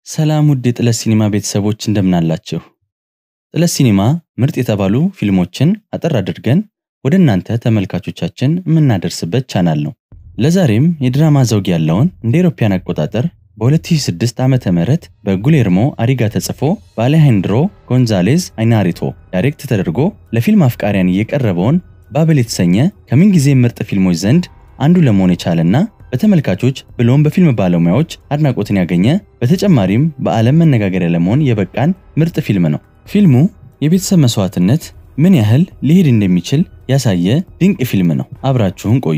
ሰላም ውድ የጥለት ሲኒማ ቤተሰቦች እንደምናላችሁ። ጥለት ሲኒማ ምርጥ የተባሉ ፊልሞችን አጠር አድርገን ወደ እናንተ ተመልካቾቻችን የምናደርስበት ቻናል ነው። ለዛሬም የድራማ ዘውግ ያለውን እንደ አውሮፓውያን አቆጣጠር በ2006 ዓመተ ምህረት በጉሌርሞ አሪጋ ተጽፎ በአሌሃንድሮ ጎንዛሌዝ አይናሪቶ ዳይሬክት ተደርጎ ለፊልም አፍቃሪያን የቀረበውን ባብል የተሰኘ ከምንጊዜ ምርጥ ፊልሞች ዘንድ አንዱ ለመሆን የቻለና በተመልካቾች ብሎም በፊልም ባለሙያዎች አድናቆትን ያገኘ በተጨማሪም በዓለም መነጋገሪያ ለመሆን የበቃን ምርጥ ፊልም ነው። ፊልሙ የቤተሰብ መስዋዕትነት ምን ያህል ሊሄድ እንደሚችል ያሳየ ድንቅ ፊልም ነው። አብራችሁን ቆዩ።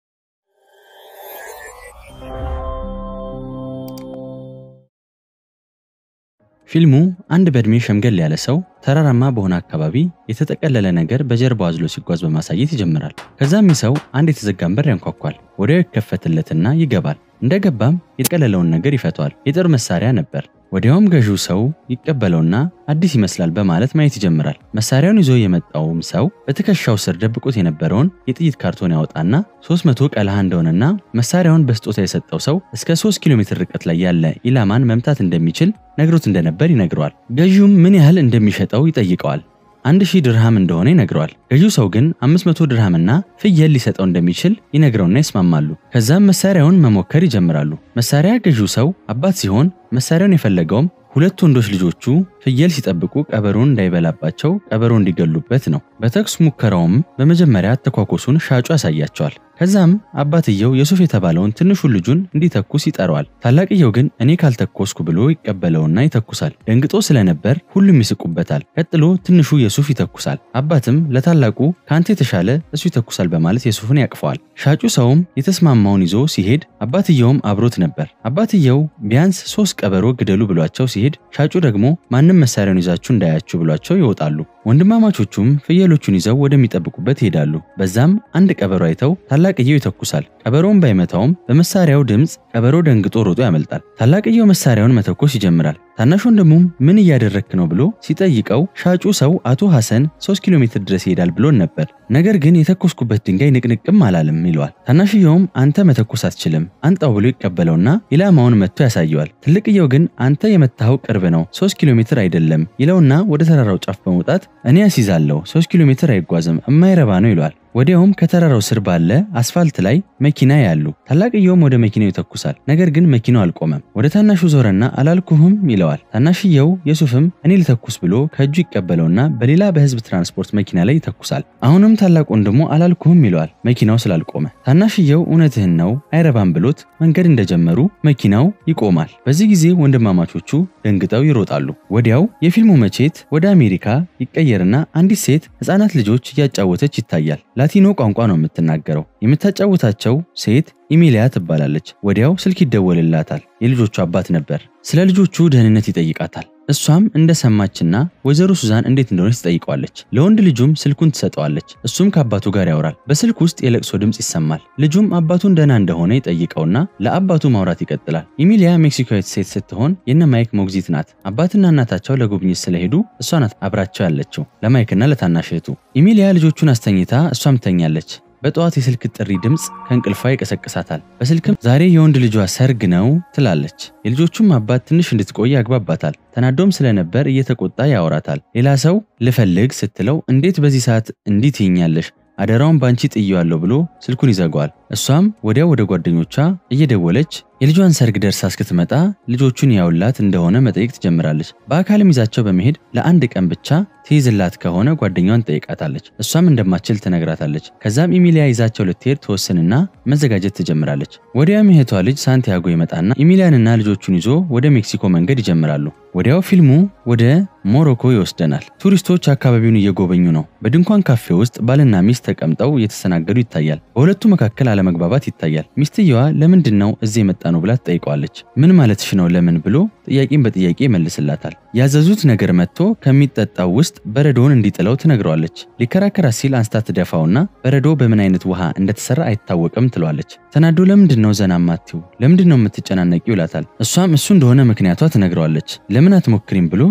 ፊልሙ አንድ በዕድሜ ሸምገል ያለ ሰው ተራራማ በሆነ አካባቢ የተጠቀለለ ነገር በጀርባው አዝሎ ሲጓዝ በማሳየት ይጀምራል። ከዛም ይህ ሰው አንድ የተዘጋን በር ያንኳኳል። ወዲያው ይከፈትለትና ይገባል። እንደገባም የጠቀለለውን ነገር ይፈቷል። የጦር መሳሪያ ነበር። ወዲያውም ገዢው ሰው ይቀበለውና አዲስ ይመስላል በማለት ማየት ይጀምራል። መሳሪያውን ይዞ የመጣውም ሰው በትከሻው ስር ደብቆት የነበረውን የጥይት ካርቶን ያወጣና 300 ቀለሃ እንደሆነና መሳሪያውን በስጦታ የሰጠው ሰው እስከ 3 ኪሎ ሜትር ርቀት ላይ ያለ ኢላማን መምታት እንደሚችል ነግሮት እንደነበር ይነግረዋል። ገዢውም ምን ያህል እንደሚሸጠው ይጠይቀዋል። አንድ ሺህ ድርሃም እንደሆነ ይነግረዋል። ገዢው ሰው ግን 500 ድርሃምና ፍየል ሊሰጠው እንደሚችል ይነግረውና ይስማማሉ። ከዛም መሳሪያውን መሞከር ይጀምራሉ። መሳሪያ ገዢው ሰው አባት ሲሆን መሳሪያውን የፈለገውም ሁለት ወንዶች ልጆቹ ፍየል ሲጠብቁ ቀበሮን እንዳይበላባቸው ቀበሮ እንዲገሉበት ነው። በተኩስ ሙከራውም በመጀመሪያ ተኳኮሱን ሻጩ ያሳያቸዋል። ከዛም አባትየው የሱፍ የተባለውን ትንሹን ልጁን እንዲተኩስ ይጠራዋል። ታላቅየው ግን እኔ ካልተኮስኩ ብሎ ይቀበለውና ይተኩሳል። ደንግጦ ስለነበር ሁሉም ይስቁበታል። ቀጥሎ ትንሹ የሱፍ ይተኩሳል። አባትም ለታላቁ ከአንተ የተሻለ እሱ ይተኩሳል በማለት የሱፍን ያቅፈዋል። ሻጩ ሰውም የተስማማውን ይዞ ሲሄድ አባትየውም አብሮት ነበር። አባትየው ቢያንስ ሶስት ቀበሮ ግደሉ ብሏቸው ሲሄድ ሻጩ ደግሞ ማንም መሳሪያውን ይዛችሁ እንዳያችሁ ብሏቸው ይወጣሉ። ወንድማማቾቹም ፍየሎቹን ይዘው ወደሚጠብቁበት ይሄዳሉ። በዛም አንድ ቀበሮ አይተው ታላቅየው ይተኩሳል። ቀበሮውን ባይመታውም በመሳሪያው ድምፅ ቀበሮ ደንግጦ ሮጦ ያመልጣል። ታላቅየው መሳሪያውን መተኮስ ይጀምራል። ታናሽ ወንድሙም ምን እያደረክ ነው ብሎ ሲጠይቀው ሻጩ ሰው አቶ ሐሰን 3 ኪሎ ሜትር ድረስ ይሄዳል ብሎን ነበር፣ ነገር ግን የተኮስኩበት ድንጋይ ንቅንቅም አላለም ይለዋል። ታናሽየውም አንተ መተኮስ አትችልም አንጣው ብሎ ይቀበለውና ኢላማውን መጥቶ ያሳየዋል። ትልቅየው ግን አንተ የመታኸው ቅርብ ነው 3 ኪሎ ሜትር አይደለም ይለውና ወደ ተራራው ጫፍ በመውጣት እኔ ያስይዛለሁ 3 ኪሎ ሜትር አይጓዝም የማይረባ ነው ይለዋል። ወዲያውም ከተራራው ስር ባለ አስፋልት ላይ መኪና ያሉ። ታላቅየውም ወደ መኪናው ይተኩሳል። ነገር ግን መኪናው አልቆመም። ወደ ታናሹ ዞረና አላልኩህም ይለዋል። ታናሽየው የሱፍም እኔ ልተኩስ ብሎ ከእጁ ይቀበለውና በሌላ በህዝብ ትራንስፖርት መኪና ላይ ይተኩሳል። አሁንም ታላቅ ወንድሙ አላልኩህም ይለዋል፣ መኪናው ስላልቆመ። ታናሽየው እውነትህን ነው አይረባም ብሎት መንገድ እንደጀመሩ መኪናው ይቆማል። በዚህ ጊዜ ወንድማማቾቹ ደንግጠው ይሮጣሉ። ወዲያው የፊልሙ መቼት ወደ አሜሪካ ይቀየርና አንዲት ሴት ህፃናት ልጆች እያጫወተች ይታያል። ላቲኖ ቋንቋ ነው የምትናገረው። የምታጫውታቸው ሴት ኢሚሊያ ትባላለች። ወዲያው ስልክ ይደወልላታል። የልጆቹ አባት ነበር። ስለ ልጆቹ ደህንነት ይጠይቃታል። እሷም እንደሰማችና ወይዘሮ ሱዛን እንዴት እንደሆነች ትጠይቀዋለች። ለወንድ ልጁም ስልኩን ትሰጠዋለች። እሱም ከአባቱ ጋር ያወራል። በስልክ ውስጥ የለቅሶ ድምፅ ይሰማል። ልጁም አባቱን ደህና እንደሆነ ይጠይቀውና ለአባቱ ማውራት ይቀጥላል። ኢሚሊያ ሜክሲካዊት ሴት ስትሆን የነ ማይክ ሞግዚት ናት። አባትና እናታቸው ለጉብኝት ስለሄዱ እሷ ናት አብራቸው ያለችው ለማይክና ለታናሽ እህቱ። ኢሚሊያ ልጆቹን አስተኝታ እሷም ትተኛለች። በጠዋት የስልክ ጥሪ ድምፅ ከእንቅልፏ ይቀሰቅሳታል። በስልክም ዛሬ የወንድ ልጇ ሰርግ ነው ትላለች። የልጆቹም አባት ትንሽ እንድትቆይ ያግባባታል። ተናዶም ስለነበር እየተቆጣ ያወራታል። ሌላ ሰው ልፈልግ ስትለው እንዴት በዚህ ሰዓት እንዲህ ትይኛለሽ? አደራውን ባንቺ ጥየዋለሁ ብሎ ስልኩን ይዘጋዋል። እሷም ወዲያው ወደ ጓደኞቿ እየደወለች የልጇን ሰርግ ደርሳ እስክትመጣ ልጆቹን ያውላት እንደሆነ መጠየቅ ትጀምራለች። በአካልም ይዛቸው በመሄድ ለአንድ ቀን ብቻ ትይዝላት ከሆነ ጓደኛዋን ትጠይቃታለች። እሷም እንደማትችል ትነግራታለች። ከዛም ኢሚሊያ ይዛቸው ልትሄድ ትወስንና መዘጋጀት ትጀምራለች። ወዲያውም እህቷ ልጅ ሳንቲያጎ ይመጣና ኢሚሊያንና ልጆቹን ይዞ ወደ ሜክሲኮ መንገድ ይጀምራሉ። ወዲያው ፊልሙ ወደ ሞሮኮ ይወስደናል። ቱሪስቶች አካባቢውን እየጎበኙ ነው። በድንኳን ካፌ ውስጥ ባልና ሚስት ተቀምጠው እየተስተናገዱ ይታያል። በሁለቱ መካከል አለመግባባት ይታያል። ሚስትየዋ ለምንድን ነው እዚህ የመጣ ነው ብላ ትጠይቀዋለች። ምን ማለትሽ ነው ለምን ብሎ ጥያቄን በጥያቄ ይመልስላታል። ያዘዙት ነገር መጥቶ ከሚጠጣው ውስጥ በረዶውን እንዲጥለው ትነግረዋለች። ሊከራከራት ሲል አንስታ ትደፋውና በረዶ በምን አይነት ውሃ እንደተሰራ አይታወቅም ትለዋለች። ተናዶ ለምንድን ነው ዘና ማትው ለምንድን ነው የምትጨናነቂው ይላታል። እሷም እሱ እንደሆነ ምክንያቷ ትነግረዋለች። ለምን አትሞክሪም ብሎ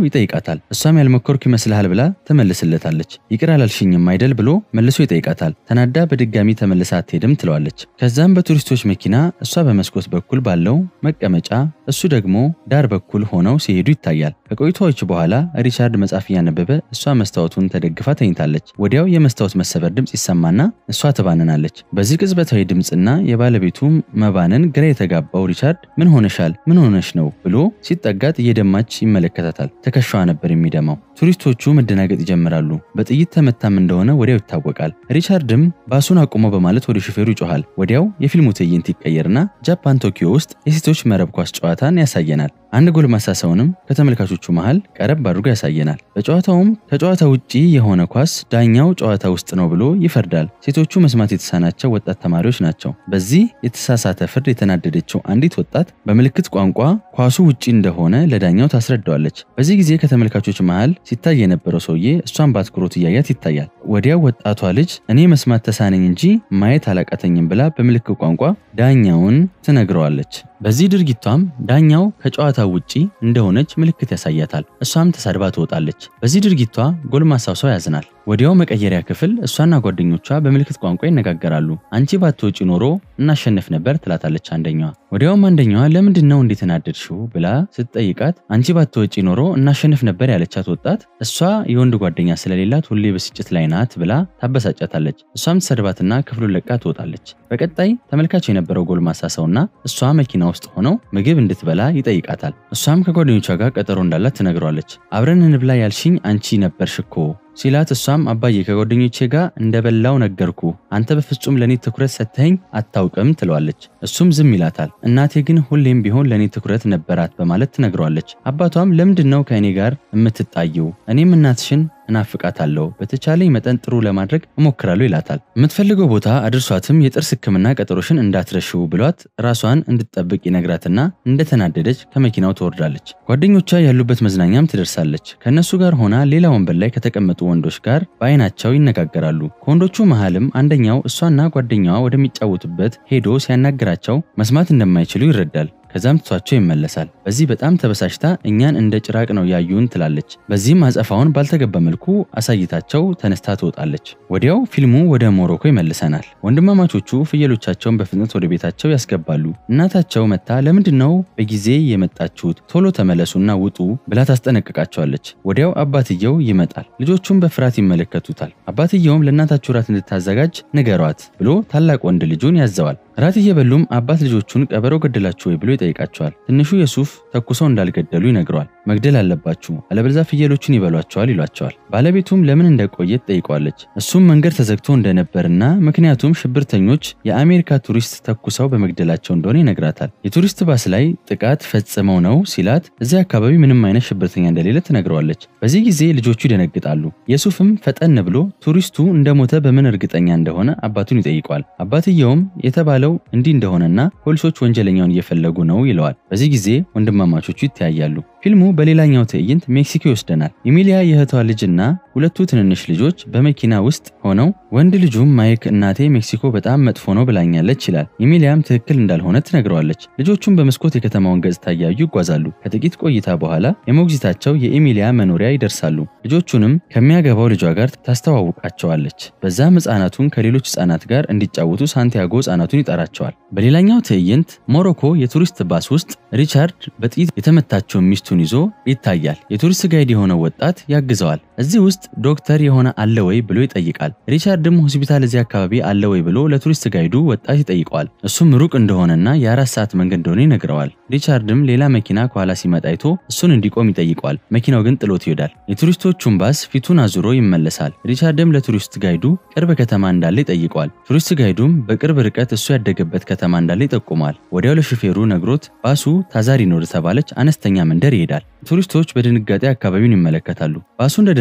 ይጠይቃታል። እሷም ያልሞከርኩ ይመስልሃል ብላ ትመልስለታለች። ይቅር አላልሽኝም አይደል ብሎ መልሶ ይጠይቃታል። ተናዳ በድጋሚ ተመልሳ አትሄድም ትለዋለች። ከዛም በቱሪስቶች መኪና እሷ በመስኮት በኩል ባለው መቀመጫ እሱ ደግሞ ዳር በኩል ሆነው ሲሄዱ ይታያል። ከቆይታዎች በኋላ ሪቻርድ መጽሐፍ እያነበበ እሷ መስታወቱን ተደግፋ ተኝታለች። ወዲያው የመስታወት መሰበር ድምፅ ይሰማና እሷ ትባንናለች። በዚህ ቅጽበታዊ ድምፅና የባለቤቱ መባንን ግራ የተጋባው ሪቻርድ ምን ሆነሻል? ምን ሆነሽ ነው ብሎ ሲጠጋት እየደማች ይመለከታታል። ትከሻዋ ነበር የሚደማው። ቱሪስቶቹ መደናገጥ ይጀምራሉ። በጥይት ተመታም እንደሆነ ወዲያው ይታወቃል። ሪቻርድም ባሱን አቁሞ በማለት ወደ ሹፌሩ ይጮኋል። ወዲያው የፊልሙ ትዕይንት ይቀየርና ጃፓን ቶኪዮ ውስጥ የሴቶች መረብ ኳስ ጨዋታን ያሳየናል። አንድ ጎልማሳ ሰውንም ከተመልካቾቹ መሃል ቀረብ አድርጎ ያሳየናል። በጨዋታውም ከጨዋታ ውጪ የሆነ ኳስ ዳኛው ጨዋታ ውስጥ ነው ብሎ ይፈርዳል። ሴቶቹ መስማት የተሳናቸው ወጣት ተማሪዎች ናቸው። በዚህ የተሳሳተ ፍርድ የተናደደችው አንዲት ወጣት በምልክት ቋንቋ ኳሱ ውጪ እንደሆነ ለዳኛው ታስረዳዋለች። በዚህ ጊዜ ከተመልካቾች መሃል ሲታይ የነበረው ሰውዬ እሷን በአትኩሮት እያያት ይታያል። ወዲያው ወጣቷ ልጅ እኔ መስማት ተሳነኝ እንጂ ማየት አላቃተኝም ብላ በምልክት ቋንቋ ዳኛውን ትነግረዋለች። በዚህ ድርጊቷም ዳኛው ከጨዋታው ውጪ እንደሆነች ምልክት ያሳያታል። እሷም ተሳድባ ትወጣለች። በዚህ ድርጊቷ ጎልማሳው ሰው ያዝናል። ወዲያው መቀየሪያ ክፍል እሷና ጓደኞቿ በምልክት ቋንቋ ይነጋገራሉ። አንቺ ባትወጪ ኖሮ እናሸንፍ ነበር ትላታለች አንደኛዋ። ወዲያውም አንደኛዋ ለምንድን ነው እንዴት ተናደድሽው ብላ ስትጠይቃት አንቺ ባትወጪ ኖሮ እናሸንፍ ነበር ያለቻት ወጣት እሷ የወንድ ጓደኛ ስለሌላት ሁሌ ብስጭት ላይ ናት ብላ ታበሳጫታለች። እሷም ተሰድባትና ክፍሉን ለቃ ትወጣለች። በቀጣይ ተመልካች የነበረው ጎልማሳ ሰውና እሷ መኪና ውስጥ ሆነው ምግብ እንድትበላ ይጠይቃታል። እሷም ከጓደኞቿ ጋር ቀጠሮ እንዳላት ትነግረዋለች። አብረን እንብላ ያልሽኝ አንቺ ነበርሽ እኮ ሲላት እሷም አባዬ ከጓደኞቼ ጋር እንደበላው ነገርኩ፣ አንተ በፍጹም ለእኔ ትኩረት ሰጥተኸኝ አታውቅም ትለዋለች። እሱም ዝም ይላታል። እናቴ ግን ሁሌም ቢሆን ለእኔ ትኩረት ነበራት በማለት ትነግረዋለች። አባቷም ለምንድን ነው ከእኔ ጋር የምትጣየው? እኔም እናትሽን እናፍቃታለሁ በተቻለኝ መጠን ጥሩ ለማድረግ እሞክራለሁ ይላታል። የምትፈልገው ቦታ አድርሷትም የጥርስ ሕክምና ቀጠሮሽን እንዳትረሽው ብሏት ራሷን እንድትጠብቅ ይነግራትና እንደተናደደች ከመኪናው ትወርዳለች። ጓደኞቿ ያሉበት መዝናኛም ትደርሳለች። ከእነሱ ጋር ሆና ሌላ ወንበር ላይ ከተቀመጡ ወንዶች ጋር በአይናቸው ይነጋገራሉ። ከወንዶቹ መሃልም አንደኛው እሷና ጓደኛዋ ወደሚጫወቱበት ሄዶ ሲያናግራቸው መስማት እንደማይችሉ ይረዳል። ከዛም ትቷቸው ይመለሳል። በዚህ በጣም ተበሳጭታ እኛን እንደ ጭራቅ ነው ያዩን ትላለች። በዚህም አጸፋውን ባልተገባ መልኩ አሳይታቸው ተነስታ ትወጣለች። ወዲያው ፊልሙ ወደ ሞሮኮ ይመልሰናል። ወንድማማቾቹ ፍየሎቻቸውን በፍጥነት ወደ ቤታቸው ያስገባሉ። እናታቸው መታ ለምንድን ነው በጊዜ የመጣችሁት? ቶሎ ተመለሱና ውጡ ብላ ታስጠነቅቃቸዋለች። ወዲያው አባትየው ይመጣል። ልጆቹም በፍርሃት ይመለከቱታል። አባትየውም ለእናታችሁ ራት እንድታዘጋጅ ንገሯት ብሎ ታላቅ ወንድ ልጁን ያዘዋል። ራት እየበሉም አባት ልጆቹን ቀበሮ ገደላችሁ ወይ ብሎ ይጠይቃቸዋል። ትንሹ የሱፍ ተኩሰው እንዳልገደሉ ይነግረዋል። መግደል አለባችሁ አለበለዚያ ፍየሎቹን ይበሏቸዋል ይሏቸዋል። ባለቤቱም ለምን እንደቆየ ትጠይቀዋለች። እሱም መንገድ ተዘግቶ እንደነበርና ምክንያቱም ሽብርተኞች የአሜሪካ ቱሪስት ተኩሰው በመግደላቸው እንደሆነ ይነግራታል። የቱሪስት ባስ ላይ ጥቃት ፈጽመው ነው ሲላት እዚያ አካባቢ ምንም አይነት ሽብርተኛ እንደሌለ ትነግረዋለች። በዚህ ጊዜ ልጆቹ ይደነግጣሉ። የሱፍም ፈጠን ብሎ ቱሪስቱ እንደሞተ በምን እርግጠኛ እንደሆነ አባቱን ይጠይቀዋል። አባትየውም የተባለው እንዲህ እንደሆነና ፖሊሶች ወንጀለኛውን እየፈለጉ ነው ይለዋል። በዚህ ጊዜ ወንድማማቾቹ ይተያያሉ። ፊልሙ በሌላኛው ትዕይንት ሜክሲኮ ይወስደናል። ኢሚሊያ የእህቷ ልጅና ሁለቱ ትንንሽ ልጆች በመኪና ውስጥ ሆነው ወንድ ልጁም ማይክ እናቴ ሜክሲኮ በጣም መጥፎ ነው ብላኛለች ይላል። ኢሚሊያም ትክክል እንዳልሆነ ትነግረዋለች። ልጆቹም በመስኮት የከተማውን ገጽታ እያዩ ይጓዛሉ። ከጥቂት ቆይታ በኋላ የሞግዚታቸው የኢሚሊያ መኖሪያ ይደርሳሉ። ልጆቹንም ከሚያገባው ልጇ ጋር ታስተዋውቃቸዋለች። በዛም ህፃናቱን ከሌሎች ህፃናት ጋር እንዲጫወቱ ሳንቲያጎ ህፃናቱን ይጠራቸዋል። በሌላኛው ትዕይንት ሞሮኮ የቱሪስት ባስ ውስጥ ሪቻርድ በጥይት የተመታቸውን ሚስቱን ይዞ ይታያል። የቱሪስት ጋይድ የሆነው ወጣት ያግዘዋል። እዚህ ውስጥ ዶክተር የሆነ አለ ወይ ብሎ ይጠይቃል። ሪቻርድም ሆስፒታል እዚህ አካባቢ አለ ወይ ብሎ ለቱሪስት ጋይዱ ወጣት ይጠይቀዋል። እሱም ሩቅ እንደሆነና የአራት ሰዓት መንገድ እንደሆነ ይነግረዋል። ሪቻርድም ሌላ መኪና ከኋላ ሲመጣ አይቶ እሱን እንዲቆም ይጠይቀዋል። መኪናው ግን ጥሎት ይሄዳል። የቱሪስቶቹን ባስ ፊቱን አዙሮ ይመለሳል። ሪቻርድም ለቱሪስት ጋይዱ ቅርብ ከተማ እንዳለ ይጠይቀዋል። ቱሪስት ጋይዱም በቅርብ ርቀት እሱ ያደገበት ከተማ እንዳለ ይጠቁመዋል። ወዲያው ለሹፌሩ ነግሮት ባሱ ታዛሪኖ ወደተባለች አነስተኛ መንደር ይሄዳል። ቱሪስቶች በድንጋጤ አካባቢውን ይመለከታሉ። ባሱ እንደደረሰ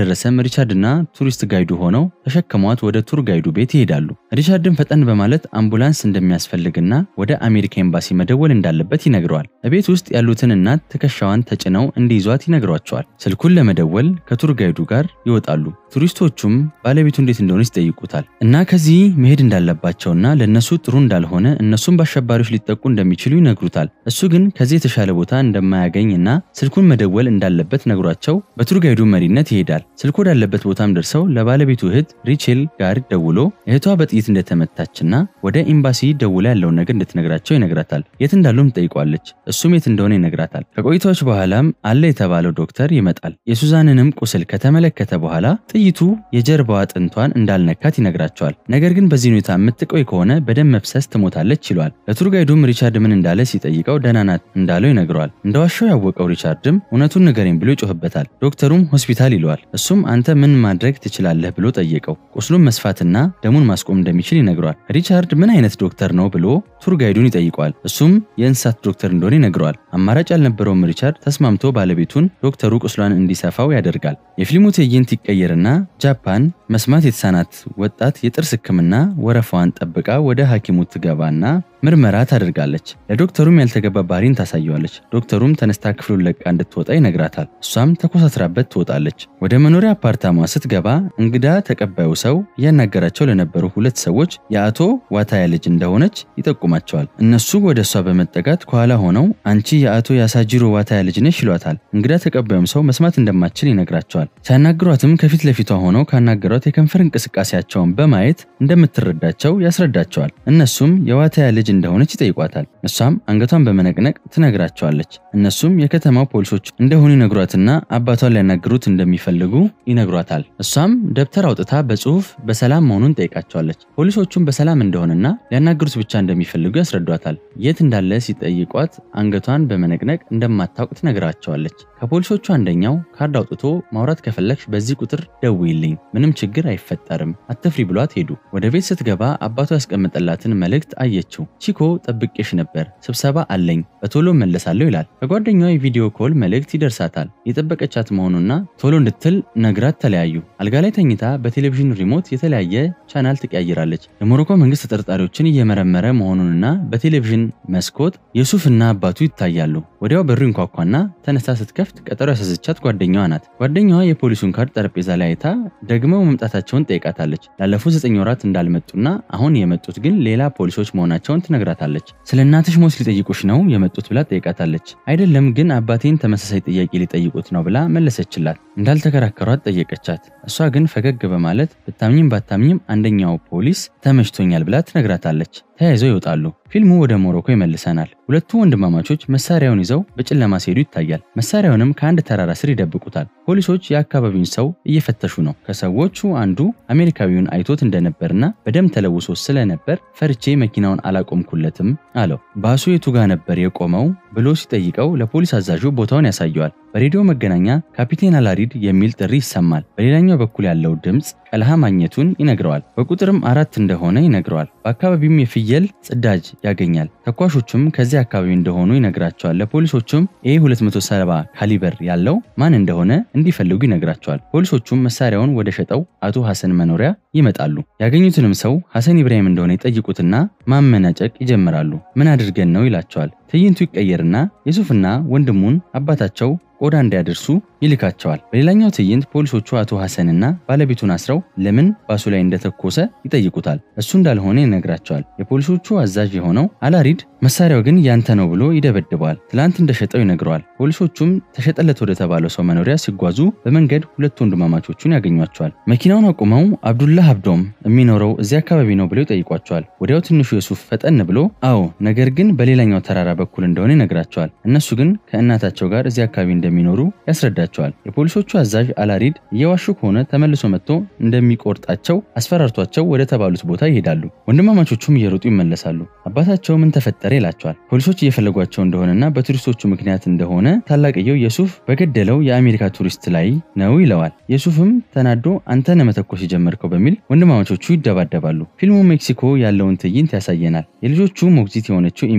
እንደደረሰም ሪቻርድና ቱሪስት ጋይዱ ሆነው ተሸክሟት ወደ ቱር ጋይዱ ቤት ይሄዳሉ። ሪቻርድን ፈጠን በማለት አምቡላንስ እንደሚያስፈልግና ወደ አሜሪካ ኤምባሲ መደወል እንዳለበት ይነግረዋል። በቤት ውስጥ ያሉትን እናት ትከሻዋን ተጭነው እንዲይዟት ይነግሯቸዋል። ስልኩን ለመደወል ከቱር ጋይዱ ጋር ይወጣሉ። ቱሪስቶቹም ባለቤቱ እንዴት እንደሆነች ይጠይቁታል እና ከዚህ መሄድ እንዳለባቸውና ለእነሱ ጥሩ እንዳልሆነ እነሱም በአሸባሪዎች ሊጠቁ እንደሚችሉ ይነግሩታል። እሱ ግን ከዚህ የተሻለ ቦታ እንደማያገኝ እና ስልኩን መደወል እንዳለበት ነግሯቸው በቱር ጋይዱ መሪነት ይሄዳል። ስልኩ ወዳለበት ቦታም ደርሰው ለባለቤቱ እህት ሪቼል ጋር ደውሎ እህቷ በጥይት እንደተመታችና ወደ ኤምባሲ ደውላ ያለውን ነገር እንድትነግራቸው ይነግራታል። የት እንዳሉም ትጠይቋለች። እሱም የት እንደሆነ ይነግራታል። ከቆይታዎች በኋላም አለ የተባለው ዶክተር ይመጣል። የሱዛንንም ቁስል ከተመለከተ በኋላ ጥይቱ የጀርባዋ አጥንቷን እንዳልነካት ይነግራቸዋል። ነገር ግን በዚህ ሁኔታ የምትቆይ ከሆነ በደም መፍሰስ ትሞታለች ይሏል። ለቱር ጋይዱም ሪቻርድ ምን እንዳለ ሲጠይቀው ደህና ናት እንዳለው ይነግረዋል። እንደዋሻው ያወቀው ሪቻርድም እውነቱን ንገረኝ ብሎ ይጮህበታል። ዶክተሩም ሆስፒታል ይለዋል። እሱም አንተ ምን ማድረግ ትችላለህ ብሎ ጠየቀው። ቁስሉን መስፋትና ደሙን ማስቆም እንደሚችል ይነግረዋል። ሪቻርድ ምን አይነት ዶክተር ነው ብሎ ቱር ጋይዱን ይጠይቀዋል። እሱም የእንስሳት ዶክተር እንደሆነ ይነግረዋል። አማራጭ ያልነበረውም ሪቻርድ ተስማምቶ ባለቤቱን ዶክተሩ ቁስሏን እንዲሰፋው ያደርጋል። የፊልሙ ትዕይንት ይቀየርና ጃፓን መስማት የተሳናት ወጣት የጥርስ ሕክምና ወረፋዋን ጠብቃ ወደ ሐኪሙ ትገባና ምርመራ ታደርጋለች። ለዶክተሩም ያልተገባ ባህሪን ታሳየዋለች። ዶክተሩም ተነስታ ክፍሉን ለቃ እንድትወጣ ይነግራታል። እሷም ተኮሳትራበት ትወጣለች። ወደ መኖሪያ አፓርታማ ስትገባ እንግዳ ተቀባዩ ሰው እያናገራቸው ለነበሩ ሁለት ሰዎች የአቶ ዋታያ ልጅ እንደሆነች ይጠቁማቸዋል። እነሱ ወደ እሷ በመጠጋት ከኋላ ሆነው አንቺ የአቶ ያሳጂሮ ዋታያ ልጅ ነሽ ይሏታል። እንግዳ ተቀባዩም ሰው መስማት እንደማትችል ይነግራቸዋል። ሲያናግሯትም ከፊት ለፊቷ ሆነው ካናገሯት የከንፈር እንቅስቃሴያቸውን በማየት እንደምትረዳቸው ያስረዳቸዋል። እነሱም የዋታያ ልጅ እንደሆነች ይጠይቋታል። እሷም አንገቷን በመነቅነቅ ትነግራቸዋለች። እነሱም የከተማው ፖሊሶች እንደሆኑ ይነግሯትና አባቷን ሊያናግሩት እንደሚፈልጉ ይነግሯታል። እሷም ደብተር አውጥታ በጽሁፍ በሰላም መሆኑን ጠይቃቸዋለች። ፖሊሶቹም በሰላም እንደሆነና ሊያናግሩት ብቻ እንደሚፈልጉ ያስረዷታል። የት እንዳለ ሲጠይቋት አንገቷን በመነቅነቅ እንደማታውቅ ትነግራቸዋለች። ከፖሊሶቹ አንደኛው ካርድ አውጥቶ ማውራት ከፈለግሽ በዚህ ቁጥር ደውይልኝ፣ ምንም ችግር አይፈጠርም፣ አትፍሪ ብሏት ሄዱ። ወደ ቤት ስትገባ አባቷ ያስቀመጠላትን መልእክት አየችው። ቺኮ ጠብቄሽ ነበር፣ ስብሰባ አለኝ፣ በቶሎ መለሳለሁ ይላል። ከጓደኛዋ የቪዲዮ ኮል መልእክት ይደርሳታል። የጠበቀቻት መሆኑና ቶሎ እንድትል ነግራት ተለያዩ። አልጋ ላይ ተኝታ በቴሌቪዥን ሪሞት የተለያየ ቻናል ትቀያይራለች። የሞሮኮ መንግስት ተጠርጣሪዎችን እየመረመረ መሆኑንና በቴሌቪዥን መስኮት የሱፍና አባቱ ይታያሉ። ወዲያው በሩ ይንኳኳና ተነስታ ስትከፍት ቀጠሮ ያሳዘቻት ጓደኛዋ ናት። ጓደኛዋ የፖሊሱን ካርድ ጠረጴዛ ላይ አይታ ደግመው መምጣታቸውን ጠይቃታለች። ላለፉት ዘጠኝ ወራት እንዳልመጡና አሁን የመጡት ግን ሌላ ፖሊሶች መሆናቸውን ትነግራታለች። ስለ እናትሽ ሞት ሊጠይቁሽ ነው የመጡት ብላ ጠይቃታለች። አይደለም ግን አባቴን ተመሳሳይ ጥያቄ ሊጠይቁት ነው ብላ መለሰችላት። እንዳልተከራከሯት ጠየቀቻት። እሷ ግን ፈገግ በማለት ብታምኝም ባታምኝም አንደኛው ፖሊስ ተመችቶኛል ብላ ትነግራታለች። ተያይዘው ይወጣሉ። ፊልሙ ወደ ሞሮኮ ይመልሰናል። ሁለቱ ወንድማማቾች መሳሪያውን ይዘው በጨለማ ሲሄዱ ይታያል። መሳሪያውንም ከአንድ ተራራ ስር ይደብቁታል። ፖሊሶች የአካባቢውን ሰው እየፈተሹ ነው። ከሰዎቹ አንዱ አሜሪካዊውን አይቶት እንደነበርና በደም ተለውሶ ስለነበር ፈርቼ መኪናውን አላቆምኩለትም አለው። ባሱ የቱ ጋ ነበር የቆመው ብሎ ሲጠይቀው ለፖሊስ አዛዡ ቦታውን ያሳየዋል። በሬዲዮ መገናኛ ካፒቴን አላሪድ የሚል ጥሪ ይሰማል። በሌላኛው በኩል ያለው ድምፅ ቀልሃ ማግኘቱን ይነግረዋል። በቁጥርም አራት እንደሆነ ይነግረዋል። በአካባቢውም የፍየል ጽዳጅ ያገኛል። ተኳሾቹም ከዚህ አካባቢ እንደሆኑ ይነግራቸዋል። ለፖሊሶቹም ኤ 270 ካሊበር ያለው ማን እንደሆነ እንዲፈልጉ ይነግራቸዋል። ፖሊሶቹም መሳሪያውን ወደ ሸጠው አቶ ሐሰን መኖሪያ ይመጣሉ። ያገኙትንም ሰው ሐሰን ኢብራሂም እንደሆነ ይጠይቁትና ማመናጨቅ ይጀምራሉ። ምን አድርገን ነው ይላቸዋል። ትዕይንቱ ይቀየርና የሱፍና ወንድሙን አባታቸው ቆዳ እንዲያደርሱ ይልካቸዋል። በሌላኛው ትዕይንት ፖሊሶቹ አቶ ሐሰንና ባለቤቱን አስረው ለምን ባሱ ላይ እንደተኮሰ ይጠይቁታል። እሱ እንዳልሆነ ይነግራቸዋል። የፖሊሶቹ አዛዥ የሆነው አላሪድ መሳሪያው ግን ያንተ ነው ብሎ ይደበድበዋል። ትላንት እንደሸጠው ይነግረዋል። ፖሊሶቹም ተሸጠለት ወደ ተባለው ሰው መኖሪያ ሲጓዙ በመንገድ ሁለት ወንድማማቾቹን ያገኟቸዋል። መኪናውን አቁመው አብዱላህ አብዶም የሚኖረው እዚህ አካባቢ ነው ብለው ይጠይቋቸዋል። ወዲያው ትንሹ የሱፍ ፈጠን ብሎ አዎ፣ ነገር ግን በሌላኛው ተራራ በኩል እንደሆነ ይነግራቸዋል። እነሱ ግን ከእናታቸው ጋር እዚህ አካባቢ እንደሚኖሩ ያስረዳቸዋል። የፖሊሶቹ አዛዥ አላሪድ እየዋሹ ከሆነ ተመልሶ መጥቶ እንደሚቆርጣቸው አስፈራርቷቸው ወደ ተባሉት ቦታ ይሄዳሉ። ወንድማማቾቹም እየሮጡ ይመለሳሉ። አባታቸው ምን ተፈጠረ ይላቸዋል። ፖሊሶች እየፈለጓቸው እንደሆነና በቱሪስቶቹ ምክንያት እንደሆነ ታላቅየው የሱፍ በገደለው የአሜሪካ ቱሪስት ላይ ነው ይለዋል። የሱፍም ተናዶ አንተ ነህ መተኮስ የጀመርከው በሚል ወንድማማቾቹ ይደባደባሉ። ፊልሙ ሜክሲኮ ያለውን ትዕይንት ያሳየናል። የልጆቹ ሞግዚት የሆነችው ኢሚሊያ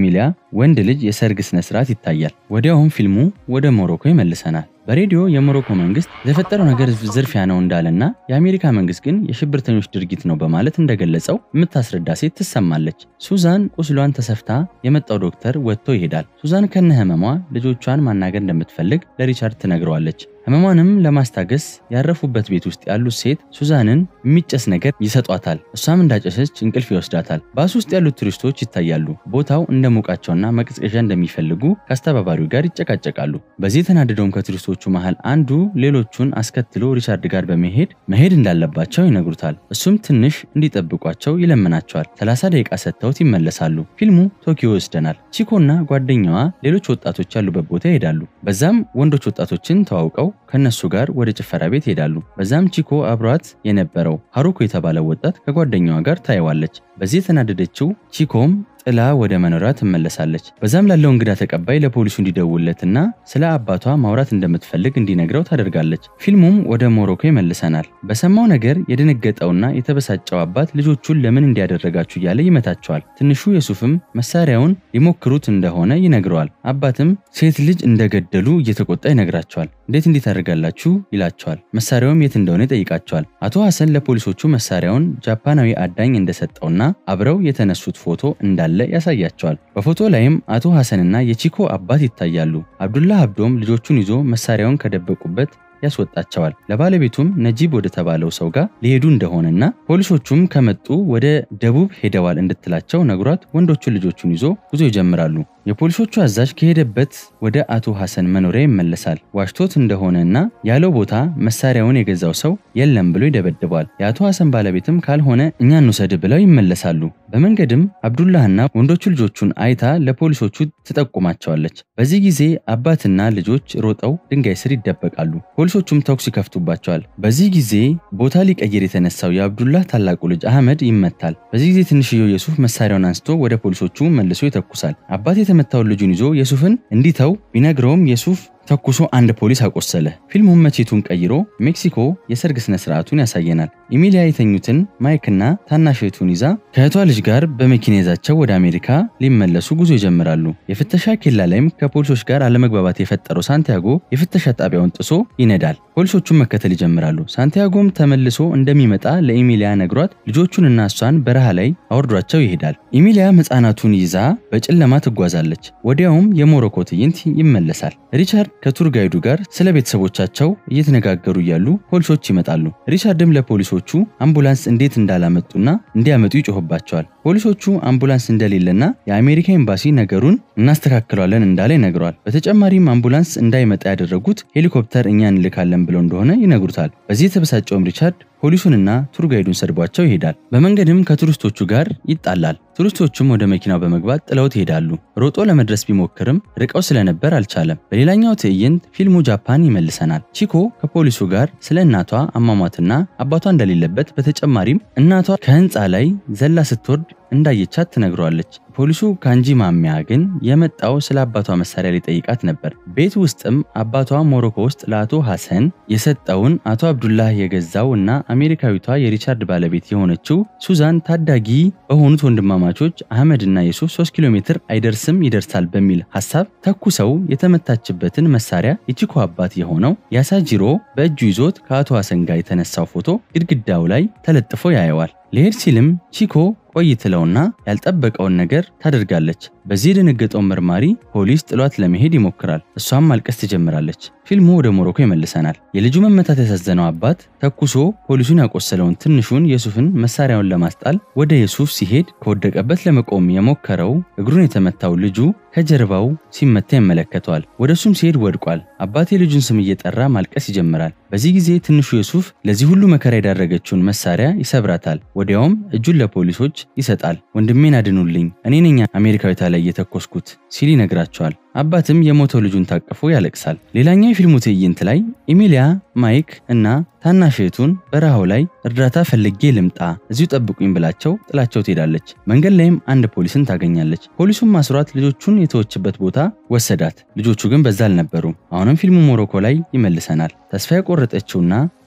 ወንድ ልጅ የሰርግ ስነ ስርዓት ይታያል። ወዲያውም ፊልሙ ወደ ሞሮኮ ይመልሰናል። በሬዲዮ የሞሮኮ መንግስት የተፈጠረው ነገር ዝርፊያ ነው እንዳለና የአሜሪካ መንግስት ግን የሽብርተኞች ድርጊት ነው በማለት እንደገለጸው የምታስረዳ ሴት ትሰማለች። ሱዛን ቁስሏን ተሰፍታ የመጣው ዶክተር ወጥቶ ይሄዳል። ሱዛን ከነ ህመሟ ልጆቿን ማናገር እንደምትፈልግ ለሪቻርድ ትነግረዋለች። ህመሟንም ለማስታገስ ያረፉበት ቤት ውስጥ ያሉት ሴት ሱዛንን የሚጨስ ነገር ይሰጧታል። እሷም እንዳጨሰች እንቅልፍ ይወስዳታል። ባስ ውስጥ ያሉት ቱሪስቶች ይታያሉ። ቦታው እንደሞቃቸውና መቀዝቀዣ እንደሚፈልጉ ከአስተባባሪው ጋር ይጨቃጨቃሉ። በዚህ የተናደደውም ከቱሪስቶቹ መሃል አንዱ ሌሎቹን አስከትሎ ሪቻርድ ጋር በመሄድ መሄድ እንዳለባቸው ይነግሩታል። እሱም ትንሽ እንዲጠብቋቸው ይለምናቸዋል። 30 ደቂቃ ሰጥተውት ይመለሳሉ። ፊልሙ ቶኪዮ ይወስደናል። ቺኮና ጓደኛዋ ሌሎች ወጣቶች ያሉበት ቦታ ይሄዳሉ። በዛም ወንዶች ወጣቶችን ተዋውቀው ከነሱ ጋር ወደ ጭፈራ ቤት ይሄዳሉ። በዛም ቺኮ አብሯት የነበረው ሀሩኮ የተባለው ወጣት ከጓደኛዋ ጋር ታየዋለች። በዚህ የተናደደችው ቺኮም ጥላ ወደ መኖሪያ ትመለሳለች። በዛም ላለው እንግዳ ተቀባይ ለፖሊሱ እንዲደውለትና ስለ አባቷ ማውራት እንደምትፈልግ እንዲነግረው ታደርጋለች። ፊልሙም ወደ ሞሮኮ ይመልሰናል። በሰማው ነገር የደነገጠውና የተበሳጨው አባት ልጆቹን ለምን እንዲያደረጋችሁ እያለ ይመታቸዋል። ትንሹ የሱፍም መሳሪያውን ሊሞክሩት እንደሆነ ይነግረዋል። አባትም ሴት ልጅ እንደገደሉ እየተቆጣ ይነግራቸዋል። እንዴት እንዲህ ታደርጋላችሁ ይላቸዋል። መሳሪያውም የት እንደሆነ ይጠይቃቸዋል። አቶ ሐሰን ለፖሊሶቹ መሳሪያውን ጃፓናዊ አዳኝ እንደሰጠውና አብረው የተነሱት ፎቶ እንዳለ ያሳያቸዋል። በፎቶ ላይም አቶ ሐሰንና የቺኮ አባት ይታያሉ። አብዱላህ አብዶም ልጆቹን ይዞ መሳሪያውን ከደበቁበት ያስወጣቸዋል። ለባለቤቱም ነጂብ ወደ ተባለው ሰው ጋር ሊሄዱ እንደሆነና ፖሊሶቹም ከመጡ ወደ ደቡብ ሄደዋል እንድትላቸው ነግሯት ወንዶቹን ልጆቹን ይዞ ጉዞ ይጀምራሉ። የፖሊሶቹ አዛዥ ከሄደበት ወደ አቶ ሐሰን መኖሪያ ይመለሳል። ዋሽቶት እንደሆነና ያለው ቦታ መሳሪያውን የገዛው ሰው የለም ብሎ ይደበድበዋል። የአቶ ሐሰን ባለቤትም ካልሆነ እኛ እንውሰድ ብለው ይመለሳሉ። በመንገድም አብዱላህና ወንዶቹ ልጆቹን አይታ ለፖሊሶቹ ትጠቁማቸዋለች። በዚህ ጊዜ አባትና ልጆች ሮጠው ድንጋይ ስር ይደበቃሉ። ፖሊሶቹም ተኩስ ይከፍቱባቸዋል። በዚህ ጊዜ ቦታ ሊቀይር የተነሳው የአብዱላህ ታላቁ ልጅ አህመድ ይመታል። በዚህ ጊዜ ትንሽየው የሱፍ መሳሪያውን አንስቶ ወደ ፖሊሶቹ መልሶ ይተኩሳል። አባት የተመታውን ልጁን ይዞ የሱፍን እንዲተው ቢነግረውም የሱፍ ተኩሶ አንድ ፖሊስ አቆሰለ። ፊልሙም መቼቱን ቀይሮ ሜክሲኮ የሰርግ ስነ ስርዓቱን ያሳየናል። ኢሚሊያ የተኙትን ማይክና ታናሽ እህቱን ይዛ ከእህቷ ልጅ ጋር በመኪና ይዛቸው ወደ አሜሪካ ሊመለሱ ጉዞ ይጀምራሉ። የፍተሻ ኬላ ላይም ከፖሊሶች ጋር አለመግባባት የፈጠረው ሳንቲያጎ የፍተሻ ጣቢያውን ጥሶ ይነዳል። ፖሊሶቹን መከተል ይጀምራሉ። ሳንቲያጎም ተመልሶ እንደሚመጣ ለኢሚሊያ ነግሯት ልጆቹንና እሷን በረሃ ላይ አወርዷቸው ይሄዳል። ኢሚሊያም ሕፃናቱን ይዛ በጨለማ ትጓዛለች። ወዲያውም የሞሮኮ ትዕይንት ይመለሳል። ሪቻርድ ከቱር ጋይዱ ጋር ስለ ቤተሰቦቻቸው እየተነጋገሩ እያሉ ፖሊሶች ይመጣሉ። ሪቻርድም ለፖሊሶቹ አምቡላንስ እንዴት እንዳላመጡና እንዲያመጡ ይጮህባቸዋል። ፖሊሶቹ አምቡላንስ እንደሌለና የአሜሪካ ኤምባሲ ነገሩን እናስተካክለዋለን እንዳለ ይነግረዋል። በተጨማሪም አምቡላንስ እንዳይመጣ ያደረጉት ሄሊኮፕተር እኛ እንልካለን ብለው እንደሆነ ይነግሩታል። በዚህ የተበሳጨውም ሪቻርድ ፖሊሱንና ቱር ጋይዱን ሰድቧቸው ይሄዳል። በመንገድም ከቱሪስቶቹ ጋር ይጣላል። ቱሪስቶቹም ወደ መኪናው በመግባት ጥለውት ይሄዳሉ። ሮጦ ለመድረስ ቢሞክርም ርቀው ስለነበር አልቻለም። በሌላኛው ትዕይንት ፊልሙ ጃፓን ይመልሰናል። ቺኮ ከፖሊሱ ጋር ስለ እናቷ አሟሟትና አባቷ እንደሌለበት በተጨማሪም እናቷ ከህንፃ ላይ ዘላ ስትወርድ እንዳየቻት ትነግረዋለች። ፖሊሱ ካንጂ ማሚያ ግን የመጣው ስለ አባቷ መሳሪያ ሊጠይቃት ነበር። ቤት ውስጥም አባቷ ሞሮኮ ውስጥ ለአቶ ሐሰን የሰጠውን አቶ አብዱላህ የገዛው እና አሜሪካዊቷ የሪቻርድ ባለቤት የሆነችው ሱዛን ታዳጊ በሆኑት ወንድማማቾች አህመድ እና የሱፍ 3 ኪሎ ሜትር አይደርስም ይደርሳል በሚል ሀሳብ ተኩሰው የተመታችበትን መሳሪያ የቺኮ አባት የሆነው ያሳጂሮ በእጁ ይዞት ከአቶ ሐሰን ጋር የተነሳው ፎቶ ግድግዳው ላይ ተለጥፎ ያየዋል። ሊሄድ ሲልም ቺኮ ቆይ ትለውና ያልጠበቀውን ነገር ታደርጋለች። በዚህ የደነገጠው መርማሪ ፖሊስ ጥሏት ለመሄድ ይሞክራል። እሷም ማልቀስ ትጀምራለች። ፊልሙ ወደ ሞሮኮ ይመልሰናል። የልጁ መመታት ያሳዘነው አባት ተኩሶ ፖሊሱን ያቆሰለውን ትንሹን የሱፍን መሳሪያውን ለማስጣል ወደ የሱፍ ሲሄድ ከወደቀበት ለመቆም የሞከረው እግሩን የተመታው ልጁ ከጀርባው ሲመታ ይመለከተዋል። ወደ እሱም ሲሄድ ወድቋል። አባት የልጁን ስም እየጠራ ማልቀስ ይጀምራል። በዚህ ጊዜ ትንሹ የሱፍ ለዚህ ሁሉ መከራ የዳረገችውን መሳሪያ ይሰብራታል። ወዲያውም እጁን ለፖሊሶች ይሰጣል። ወንድሜን አድኑልኝ፣ እኔ ነኝ አሜሪካዊቷ ላይ የተኮስኩት ሲል ይነግራቸዋል። አባትም የሞተው ልጁን ታቅፎ ያለቅሳል። ሌላኛው የፊልሙ ትዕይንት ላይ ኢሚሊያ፣ ማይክ እና ታናሽ እህቱን በረሃው ላይ እርዳታ ፈልጌ ልምጣ እዚሁ ጠብቁኝ ብላቸው ጥላቸው ትሄዳለች። መንገድ ላይም አንድ ፖሊስን ታገኛለች። ፖሊሱም ማስሯት ልጆቹን የተወችበት ቦታ ወሰዳት። ልጆቹ ግን በዛ አልነበሩም። አሁንም ፊልሙ ሞሮኮ ላይ ይመልሰናል። ተስፋ የቆረጠችውና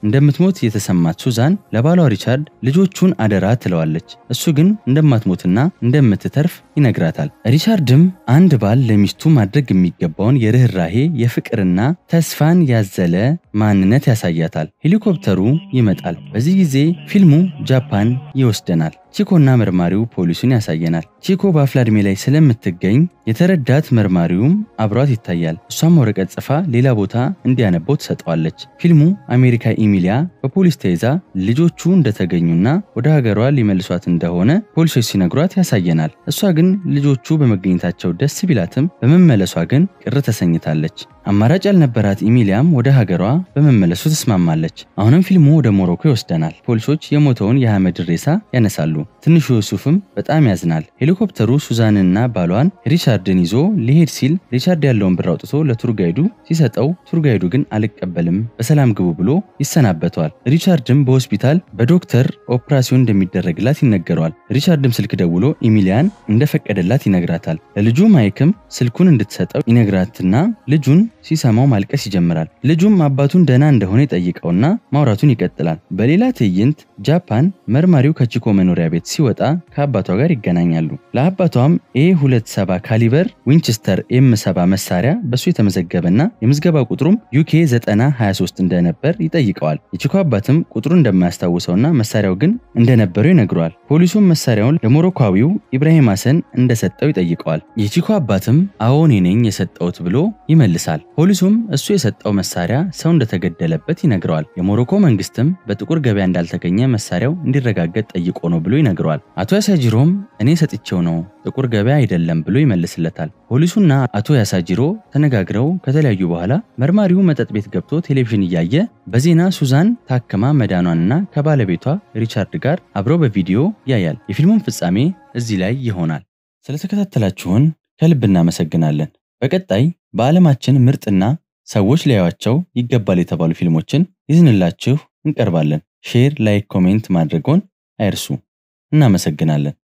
እንደምትሞት የተሰማት ሱዛን ለባሏ ሪቻርድ ልጆቹን አደራ ትለዋለች። እሱ ግን እንደማትሞትና እንደምትተርፍ ይነግራታል። ሪቻርድም አንድ ባል ለሚስቱ ማድረግ የሚገባውን የርኅራሄ የፍቅርና ተስፋን ያዘለ ማንነት ያሳያታል። ሄሊኮፕተሩ ይመጣል። በዚህ ጊዜ ፊልሙ ጃፓን ይወስደናል። ቺኮና መርማሪው ፖሊሱን ያሳየናል። ቺኮ በአፍላ ዕድሜ ላይ ስለምትገኝ የተረዳት መርማሪውም አብሯት ይታያል። እሷም ወረቀት ጽፋ ሌላ ቦታ እንዲያነበው ትሰጠዋለች። ፊልሙ አሜሪካ ኢሚሊያ በፖሊስ ተይዛ ልጆቹ እንደተገኙና ወደ ሀገሯ ሊመልሷት እንደሆነ ፖሊሶች ሲነግሯት ያሳየናል። እሷ ግን ልጆቹ በመገኘታቸው ደስ ቢላትም በመመለሷ ግን ቅር ተሰኝታለች። አማራጭ ያልነበራት ኢሚሊያም ወደ ሀገሯ በመመለሱ ትስማማለች። አሁንም ፊልሙ ወደ ሞሮኮ ይወስደናል። ፖሊሶች የሞተውን የአህመድ ሬሳ ያነሳሉ። ትንሹ ዩሱፍም በጣም ያዝናል። ሄሊኮፕተሩ ሱዛንና ባሏን ሪቻርድን ይዞ ሊሄድ ሲል ሪቻርድ ያለውን ብር አውጥቶ ለቱር ጋይዱ ሲሰጠው ቱር ጋይዱ ግን አልቀበልም በሰላም ግቡ ብሎ ይሰናበተዋል። ሪቻርድም በሆስፒታል በዶክተር ኦፕራሲዮን እንደሚደረግላት ይነገረዋል። ሪቻርድም ስልክ ደውሎ ኢሚሊያን እንደፈቀደላት ይነግራታል። ለልጁ ማይክም ስልኩን እንድትሰጠው ይነግራትና ልጁን ሲሰማው ማልቀስ ይጀምራል። ልጁም አባቱን ደህና እንደሆነ ይጠይቀውና ማውራቱን ይቀጥላል። በሌላ ትዕይንት ጃፓን መርማሪው ከቺኮ መኖሪያ ቤት ሲወጣ ከአባቷ ጋር ይገናኛሉ። ለአባቷም ኤ 27 ካሊበር ዊንችስተር ኤም 7 መሳሪያ በሱ የተመዘገበና የምዝገባ ቁጥሩም ዩኬ 923 እንደነበር ይጠይቀዋል። የቺኮ አባትም ቁጥሩ እንደማያስታውሰውና መሳሪያው ግን እንደነበረው ይነግረዋል። ፖሊሱም መሳሪያውን ለሞሮኳዊው ኢብራሂም ሐሰን እንደሰጠው ይጠይቀዋል። የቺኮ አባትም አዎ እኔ ነኝ የሰጠሁት ብሎ ይመልሳል። ፖሊሱም እሱ የሰጠው መሳሪያ ሰው እንደተገደለበት ይነግረዋል። የሞሮኮ መንግስትም በጥቁር ገበያ እንዳልተገኘ መሳሪያው እንዲረጋገጥ ጠይቆ ነው ብሎ ይነግረዋል። አቶ ያሳጅሮም እኔ ሰጥቼው ነው ጥቁር ገበያ አይደለም ብሎ ይመልስለታል። ፖሊሱና አቶ ያሳጅሮ ተነጋግረው ከተለያዩ በኋላ መርማሪው መጠጥ ቤት ገብቶ ቴሌቪዥን እያየ በዜና ሱዛን ታክማ መዳኗንና ከባለቤቷ ሪቻርድ ጋር አብረው በቪዲዮ ያያል። የፊልሙን ፍጻሜ እዚህ ላይ ይሆናል። ስለተከታተላችሁን ከልብ እናመሰግናለን። በቀጣይ በዓለማችን ምርጥና ሰዎች ሊያዩዋቸው ይገባል የተባሉ ፊልሞችን ይዝንላችሁ እንቀርባለን። ሼር፣ ላይክ፣ ኮሜንት ማድረጎን አይርሱ። እናመሰግናለን።